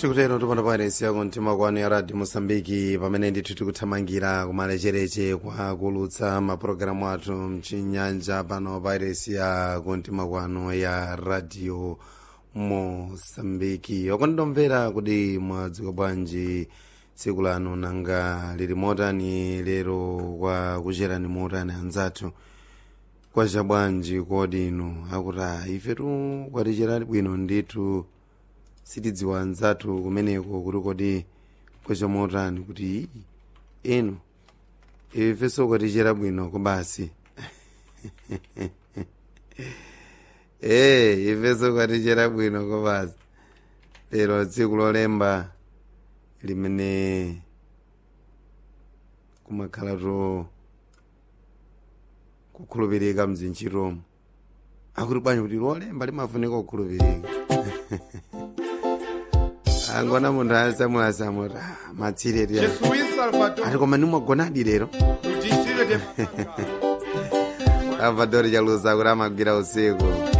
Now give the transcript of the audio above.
tikutero tipanda pairesi yako mtima kwanu ya radio mosambiki pamene ndithu tikuthamangira kumalechereche kwa kulutsa mapulogalamu athu mchinyanja pano pairesi ya kumtima kwanu ya radio mosambiki okondomvera kuti mwadzuka bwanji tsiku lanu nanga lili motani lero kwa kucherani motani anzathu kwacha bwanji kodi inu akuti ifetu kwaticherani bwino ndithu sitidziwa anzathu kumeneko kuti kodi kwacha motani kuti inu ifenso kwatichera bwino kobasi ee ifenso kwatichera bwino kobasi lero tsiku lolemba limene kumakhalatu kukhulupirika mzinchiromo akuti bwanji kuti lolemba limafunika kukhulupirika angona munthu asamulasamuti matsireti Je suis Salvatore ati koma nimwagonadi lero du district de salvador chalusa kuti amagwira usiku